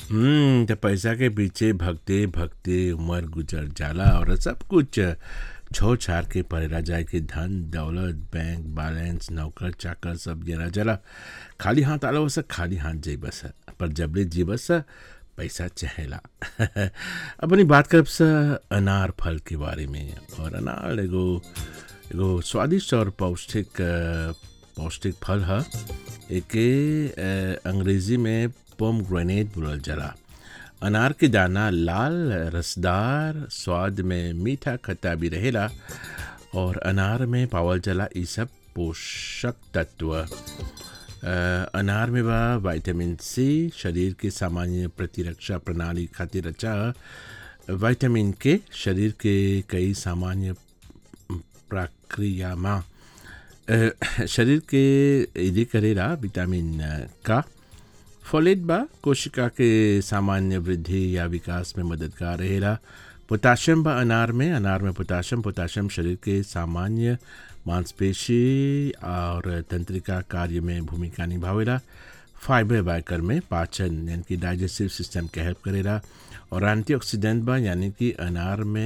हम्म त पैसा के पीछे भगते भगते उम्र गुजर जाला और सब कुछ छो छार के परेला जाए के धन दौलत बैंक बैलेंस नौकर चाकर सब गिरा जाला खाली हाथ आला बस खाली हाथ जाई बस पर जबले जी बस पैसा चहेला अपनी बात करब स अनार फल के बारे में और अनार एगो एगो स्वादिष्ट और पौष्टिक अ, पौष्टिक फल ह एके अ, अंग्रेजी में पोम ग्रेनेड बोलल जाला अनार के दाना लाल रसदार स्वाद में मीठा खट्टा भी रहेला और अनार में पावल जाला ई सब पोषक तत्व अ, अनार में बा विटामिन सी शरीर के सामान्य प्रतिरक्षा प्रणाली खातिर अच्छा ह। विटामिन के शरीर के कई सामान्य प्रक्रिया में अ, शरीर के यदि करेला विटामिन अ, का फोलेट बा कोशिका के सामान्य वृद्धि या विकास में मददगार रहेला पोटाशियम बा अनार में अनार में पोटाशियम पोटाशियम शरीर के सामान्य मांसपेशी और तंत्रिका कार्य में भूमिका निभावेला फाइबर बाकर में पाचन यानी कि डाइजेस्टिव सिस्टम के हेल्प करेला और एंटीऑक्सीडेंट बा यानी कि अनार में